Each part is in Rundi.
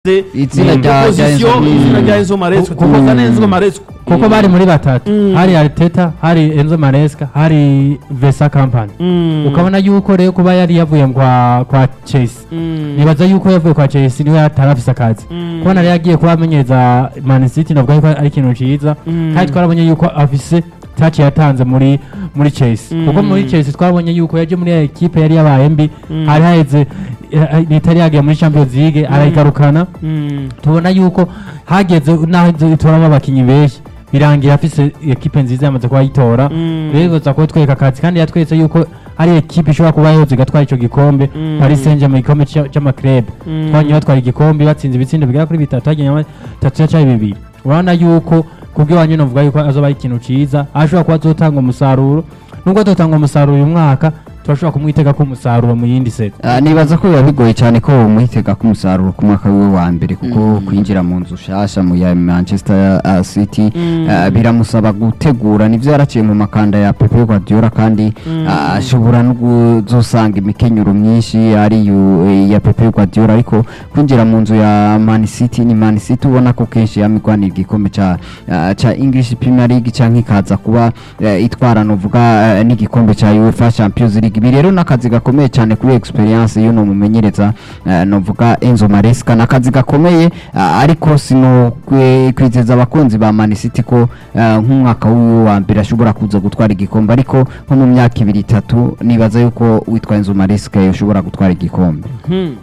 Itsinda rya- rya Enzo position Maresca. izina rya Enzo Maresca Kuko- tuvuga na Enzo Maresca kuko bari muri batatu Mm. hari Arteta hari Enzo Maresca hari Vesa Company Mm. ukabona yuko rero kuba yari yavuye kwa kwa Chelsea Mm. nibaza yuko yavuye kwa Chelsea niwe atarafise akazi Mm. kubona rero yagiye kuba amenyeza Man City navuga yuko ari ikintu ciza Mm. kandi twarabonye yuko afise touch yatanze muri muri Chelsea Mm. kuko muri Chelsea twabonye yuko yaje muri ya equipe yari yabaye mbi Mm. hari haheze eh, itari yagiye muri Champions League arayigarukana Mm. tubona yuko hageze naho itoramo abakinyi benshi birangira afise ekipe nziza yamaze kuba yitora Mm. rero biza kutwereka akazi kandi yatweretse yuko hari ekipe ishobora kuba yoza igatwara ico gikombe Mm. Paris Saint-Germain igikombe ca- c'amaklub Mm. twanye batwara igikombe batsinze ibitsindo bigera kuri bitatu hagenya bitatu yacaye bibiri urabona yuko kubw'iwanyu novuga yuko azoba ari ikintu ciza ashobora kuba azotanga umusaruro nubwo atotanga umusaruro uyu mwaka turashobora kumwitega ko umusaruro mu yindi set Ah, nibaza ko biba bigoye cyane ko umuhitega ko umusaruro ku mwaka wiwe wa mbere kuko kwinjira mu nzu shasha mu ya Manchester ah, City Mm. ah, biramusaba gutegura nivyo yaraciye mu makanda ya Pep Guardiola kandi Mm. ah, ashobora no kuzosanga imikenyero myinshi ari yu- eh, ya Pep Guardiola ariko kwinjira mu nzu ya Man City ni Man City ubona ko kenshi yamigwanira igikombe ca ah, ca English Premier League canke ikaza kuba eh, itwara novuga eh, n'igikombe ca UEFA Champions League ibi rero n'akazi gakomeye cyane kuri experience y'uno mumenyereza eh, novuga Enzo Maresca n'akazi gakomeye ah, ariko sino kwe- kwizeza abakunzi ba Man City ko eh, nk'umwaka wiwe wa mbere ashobora kuza gutwara igikombe ariko nko mu myaka ibiri itatu nibaza yuko witwa Enzo Maresca yoshobora gutwara igikombe Hmm.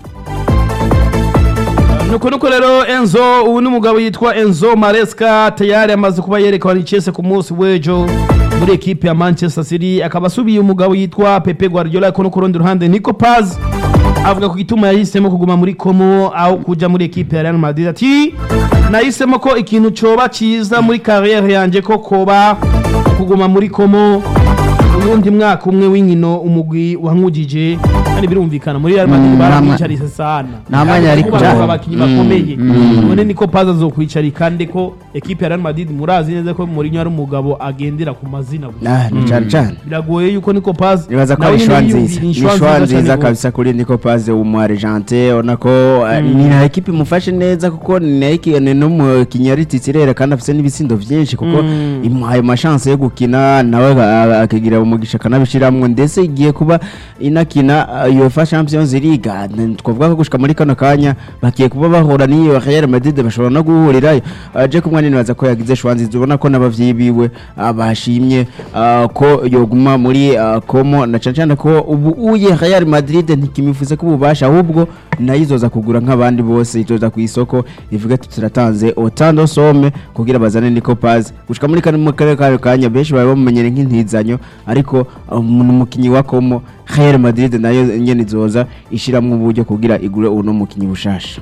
nuko nuko rero enzo ubu ni umugabo yitwa enzo maresca tayari amaze kuba yerekana icese ku munsi w'ejo muri ekipe ya manchester city akaba asubiye umugabo yitwa pepe guardiola ariko no ku rundi ruhande nico paz avuga ku gituma yahisemo kuguma muri komo aho kuja muri ekipe ya real madrid ati nahisemo ko ikintu coba ciza muri kariyeri yanje ko koba kuguma muri komo uyundi mwaka umwe w'inkino umugwi wankujije kandi birumvikana muri Real Madrid Mm, baramwicarise sana nta mwanya yari kubaha kuja. abakinyi Mm, bakomeye mm. none niko paza azokwicarika ndeko ekipe ya Real Madrid murazi neza ko Mourinho ari umugabo agendera ku mazina gusa Ah, ni cyane cyane biragoye yuko niko paza nibaza ko nawe ari nyene ishwa yiyumvira nziza ni ishwa ishwa cyane nziza gose. kabisa kuri niko paze umu argentine ubona ko eh, Mm. ni na ekipe imufashe neza kuko ni na ekipe ni n'umukinnyi yari titirere kandi afite n'ibitsindo byinshi kuko Mm. imuhaye amashanse yo gukina nawe aga- akagira umugisha akanabishiramwo ndetse igiye kuba inakina uh, UEFA Champions League Ah, n- twavuga ko gushika muri kano kanya bagiye kuba bahura n'iyo Real Madrid bashobora no guhurirayo uh, je kumwe nibaza ko yagize shwa nziza ubona ko n'abavyeyi biwe ah, bashimye ah, ko yoguma muri ah, komo na cane cane ko ubu uye Real Madrid ntikimifuze ko ububasha ahubwo nayo izoza kugura nk'abandi bose izoza ku isoko ivuga ati turatanze otando some kugira bazane Nico Paz gushika muri kano mu karere kayo kanya benshi baba bamumenyere nk'intizanyo ariko um, ni umukinyi wa komo Real Madrid nayo nyene izoza ishiramwo uburyo kugira igure uno mukinyi bushasha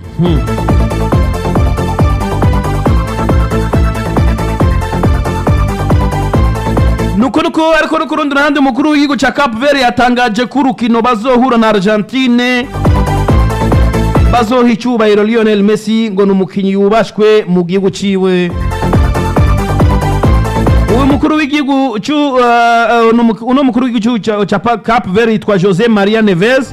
nuko nuko ariko no ku rundi ruhande umukuru w'igihugu ca Cape Verde yatangaje ko urukino bazohura na Argentine bazoha icyubahiro Lionel Messi ngo ni umukinnyi yubashwe mu gihugu ciwe uyu mukuru w'igihugu cu- uh, uh, uno mu- uno mukuru w'igihugu ca- ca Pa- Cape Verde yitwa Jose Maria Neves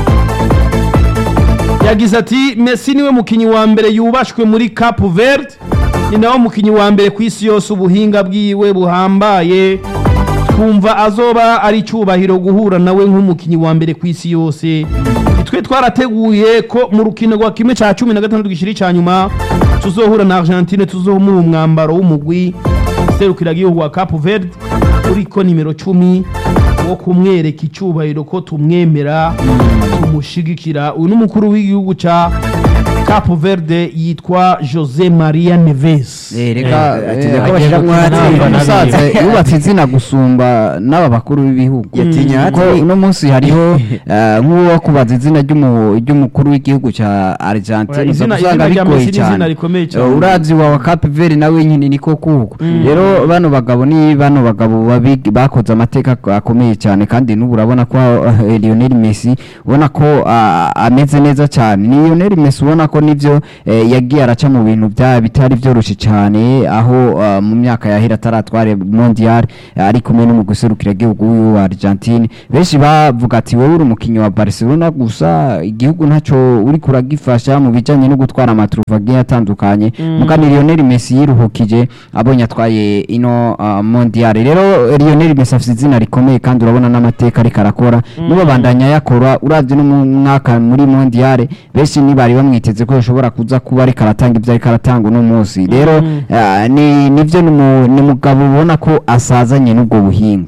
yagize ati Messi niwe mukinnyi wa mbere yubashwe muri Cape Verde ni nawe mukinnyi wa mbere ku isi yose ubuhinga bwiwe buhambaye twumva azoba ari icyubahiro guhura nawe nk'umukinnyi wa mbere ku isi yose twe twarateguye ko mu rukino rwa kimwe cya cumi na gatandatu gishiri cya nyuma tuzohura na Argentine tuzohura umwambaro w'umugwi serukira igihugu wa Cape Verde uriko nimero cumi wo kumwereka icyubahiro ko tumwemera tumushigikira uyu ni umukuru w'igihugu cya Cape Verde yitwa Jose Maria Neves Eh, reka Eh, eh, atinya ko agiye bashiramwo gukina hati. n'aba musaza yubatse izina gusumba n'aba bakuru b'ibihugu Yatinya kuko hati. uno munsi hariho eh, nk'uwo wakubaza izina ry'umu- ry'umukuru w'igihugu cya Argentine Izina- usanga izina rya bigoye Messi ni izina cyane rikomeye cyane. Eh, urazi wa Cape Verde nawe nyine niko kuko rero bano bagabo ni bano bagabo babi- bakoze amateka akomeye cyane kandi n'ubu urabona ko eh, Lionel Messi ubona ko ah, ameze neza cyane ni Lionel Messi ubona ko ko nivyo eh, yagiye araca mu bintu bya bitari byoroshye cyane aho ah, mu myaka yahera ataratware mondial eh, ari kumwe n'umuguserukira igihugu w'uyu wa Argentine benshi bavuga ati wowe uri umukinnyi wa Barcelona gusa igihugu ntacyo uri kuragifasha mu bijanye no gutwara amaturuva agiye atandukanye mugani Lionel Messi yiruhukije abonye atwaye ino ah, mondial rero Lionel Messi afite izina rikomeye kandi urabona n'amateka ariko arakora niba bandanya yakora uravye no mu mwaka muri mondial benshi ntibari bamwiteze ko yashobora kuza kuba ariko aratanga ibyo ariko aratanga uno munsi rero ah, ni nivyo ni umu- ni umugabo ubona ko asazanye n'ubwo buhinga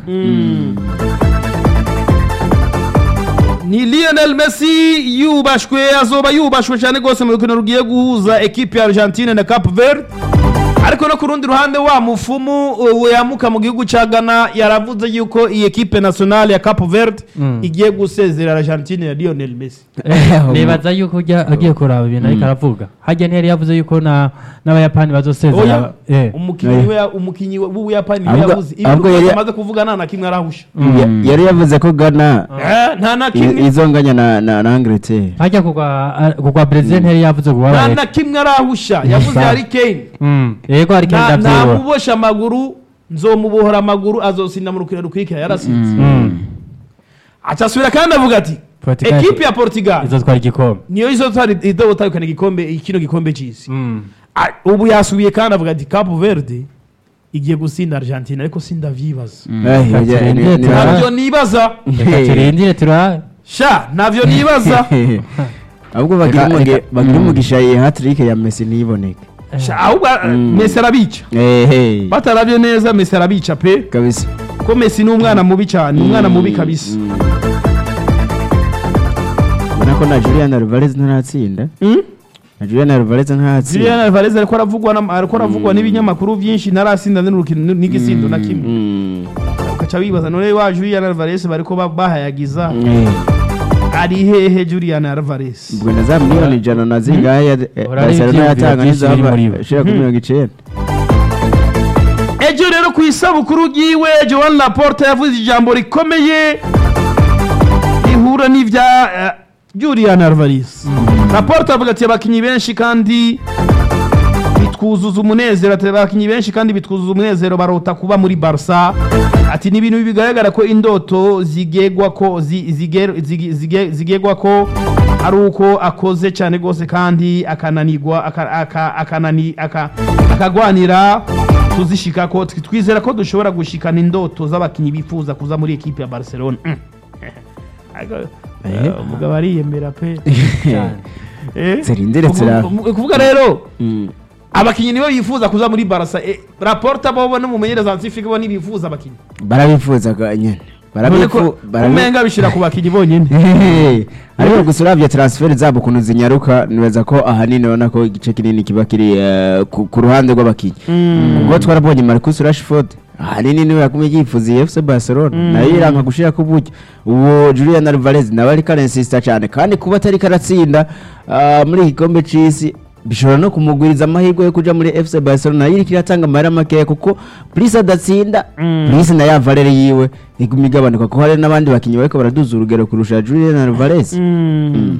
ni Lionel Messi yubashwe azoba yubashwe cyane rwose mu rukino rugiye guhuza ekipe ya Argentine na Cape Verde ariko no ku rundi ruhande wa mufumu uh, yamuka mu gihugu cya Ghana yaravuze yuko iyi ekipe nationale ya Cape Verde Mm. igiye gusezera Argentine ya Lionel Messi nibaza yuko ujya agiye kuraba ibintu ariko aravuga hajya ntiyari yavuze yuko na n'abayapani bazosezera oya eh umukinnyi we umukinnyi w'ubuyapani niwe Ahubwo- yavuze ahubwo ibintu yari- amaze kuvuga nta na kimwe arahusha Ya- yari yavuze ko Ghana Eh, nta na i- kimwe izonganya na na na Angleterre hajya kugwa kugwa Brazil ntiyari yavuze nta kuba na kimwe arahusha yavuze Harry Kane mm yego ari Nta- kenda byibura namubosha amaguru nzomubohora amaguru azosinda mu rukino rukurikira yarasinze mm acasubira kandi avuga ati Portugal- ekipe ya portugal izotwara igikombe niyo izotwara idobotahukana igikombe kino gikombe c'isi mm Ah, ubu yasubiye kandi avuga ati cape verde igiye gusinda argentine ariko sindavyibaza Eh, Reka ya- turinde ni- ni- turaba. ntabyo nibaza reka turindire turabe sha ntabyo nibaza ahubwo bagira Reka- umugi- reka- bagira mm. umugisha iyi hat-trick ya Messi ntiboneke sha ahubwo Mm. mesi arabica ehe bataravye neza mesi arabica pe kabisa ko mesi ni umwana mubi cyane ni umwana mubi kabisa Mm. ubona ko na Julian Alvarez ntaratsinda Mm? na Julian Alvarez ntaratsinda Julian Alvarez ariko aravugwa na- ariko aravugwa n'ibinyamakuru byinshi ntarasinda n'urukino n'igisindo na kimwe Mm. ugaca wibaza none wa Julian Alvarez bariko ba- bahayagiza Eh, ari hehe Julian Alvarez ubwo na za miliyoni ijana na zingahe ya- eh, Urari Barcelona ivyiyumviro yatanga byinshi biri muri n'izava bo. ishira kuri mirongo icenda ejo rero ku isabukuru ryiwe Joan Laporte yavuze ijambo rikomeye rihura n'ivya eh, Julian Alvarez Laporte avuga ati abakinyi benshi kandi bitwuzuza umunezero ati abakinyi benshi kandi bitwuzuza umunezero barota kuba muri Barca ati ni ibintu bigaragara ko indoto zigegwa ko zi- zige- zige- zige- zigegwa ko ari uko akoze cyane rwose kandi akananirwa aka- aka- akanani- aka- akagwanira tuzishika ko twi- twizera ko dushobora gushikana indoto z'abakinnyi bifuza kuza muri ekipe ya Barcelona Mm. Ariko, eh, umugabo ariyemera pe cyane Eh? Zirindire Kuvu- zira- kuvu- kuvuga rero Mm. abakinnyi nibo bifuza kuza muri Barca eh, Laporta bo n'umumenyereza Nsifika bo ntibifuza abakinnyi barabifuza ga- nyene none ko barabifu barabi- umenga bishira ku bakinnyi bonyine Hehe. ariko gusa uravye transfer zabo ukuntu zinyaruka nibaza ko ahanini ubona ko igice kinini kiba kiri eh, ku ku ruhande rw'abakinnyi ubwo twarabonye Marcus Rashford ahanini niwe yakumye yifuza iyi FC Barcelona nayo iranka gushira ku buryo uwo Julian Alvarez nawe ariko arensista cyane kandi kuba atari karatsinda ah, muri iki gikombe c'isi bishobora no kumugwiriza amahirwe yo kuja muri FC Barcelona nayo iriko iratanga amahera makeya kuko Prince adatsinda Prince na ya Valere yiwe iguma igabanuka kuko hari n'abandi bakinnyi bariko baraduza urugero kurusha Julian Alvarez Mm.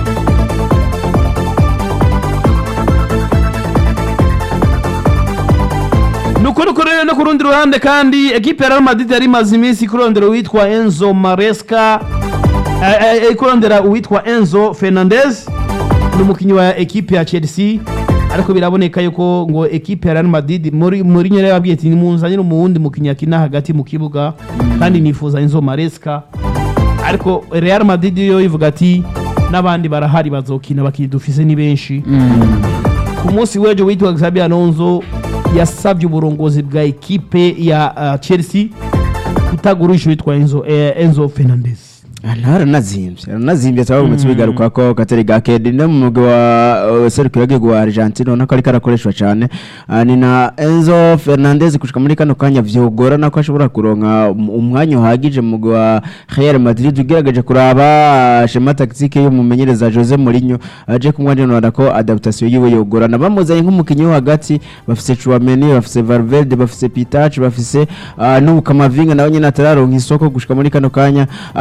nuko nuko rero no ku rundi ruhande kandi ekipe ya Real Madrid yari imaze iminsi kurondera uwitwa Enzo Maresca eh, eh, eh, kurondera uwitwa Enzo Fernandez ni umukinnyi wa ekipe ya Chelsea ariko biraboneka yuko ngo ekipe ya Real Madrid muri muri nyere yabwiye ati nimunzanire umuwundi mukinnyi akina hagati mu kibuga kandi nifuza Enzo Maresca ariko Real Madrid yo ivuga ati n'abandi barahari bazokina abakinnyi dufise ni benshi ku munsi w'ejo witwa Xabi Alonso yasabye uburongozi bwa ekipe ya uh, Chelsea kutagurisha witwa Enzo, eh, Enzo Fernandez aranazimbye aranazimbye twabonye tubigaruka ko katari gake ni no mu mugwi wa uh, serukiro w'igihugu wa Argentina ubona ko ariko arakoreshwa cyane Ah, ni na Enzo Fernandez gushika muri kano kanya vyogorana ko ashobora kuronka um- umwanya uhagije mu mugwi wa Real Madrid ugerageje kuraba ah, schema tactique y'umumenyereza Jose Mourinho aje kumwanira ko adaptation yiwe yogorana bamuzanye nk'umukinyi wo hagati bafise Chouameni bafise Valverde bafise Pitac bafise ah, n'ubu Kamavinga nawe nyine atararonka isoko gushika muri kano kanya ah, n'ubu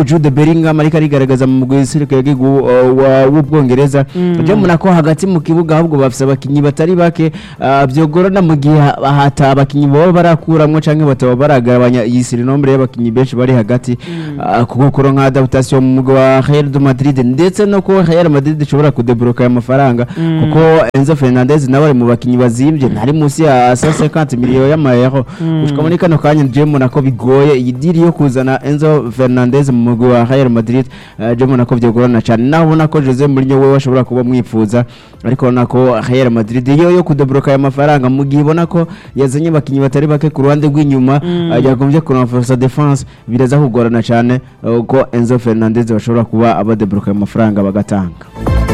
Jude Bellingham ariko arigaragaza mu mugwi w'isirikare w'ubwongereza je mbona ko hagati mu kibuga ahubwo bafise abakinyi batari bake ah, vyogorana mu gihe hata abakinyi baba barakuramwo canke bataba baragabanya iyi sirinombre y'abakinyi benshi bari hagati ah, kuko kuro nka adaptation mu mugwi wa Real de Madrid ndetse no ko Real Madrid ishobora kudebloka aya mafaranga kuko Enzo Fernandez nawe ari mu bakinyi bazimvye ntari munsi ya 150 miliyoni y'amayero gushika muri kano kanya je mbona ko bigoye iyi diri yo kuzana Enzo Fernandez mu mugwi wa Real Madrid eh, je mbona ko vyogorana cyane naho ubona ko Jose Mourinho wewe ashobora kuba mwifuza ariko ubona ko Real Madrid yo yo kudebloka aya mafaranga mu gihe ibona ko yazanye abakinyi batari bake ku ruhande rw'inyuma eh, yagombye kurenforcer defense biraza kugorana cyane eh, uko Enzo Fernandez bashobora kuba abadebloka aya mafaranga bagatanga